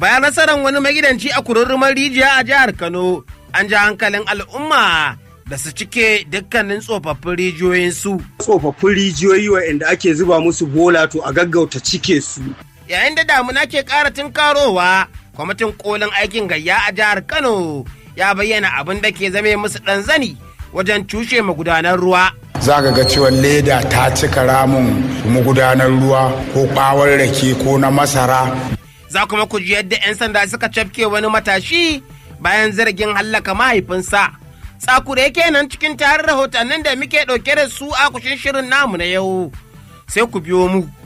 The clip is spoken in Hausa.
Bayan nasarar wani magidanci a kururrumar rijiya a jihar Kano, an ja hankalin al'umma da su cike dukkanin tsofaffin rijiyoyinsu. Tsofaffin rijiyoyi waɗanda ake zuba musu bola to a gaggauta cike su. Yayin da damuna ke ƙara tunkarowa, kwamitin kolin aikin gayya a jihar Kano ya bayyana abin da ke zame musu ɗan zani wajen cushe magudanar ruwa. za ka ga cewa leda ta cika ramin magudanar ruwa ko ɓawon rake ko na masara Za kuma ku ji yadda 'yan sanda suka cafke wani matashi bayan zargin hallaka mahaifinsa. Tsakure kenan cikin tarin rahotannin da muke ɗauke da su a kushin shirin namu na yau. Sai ku biyo mu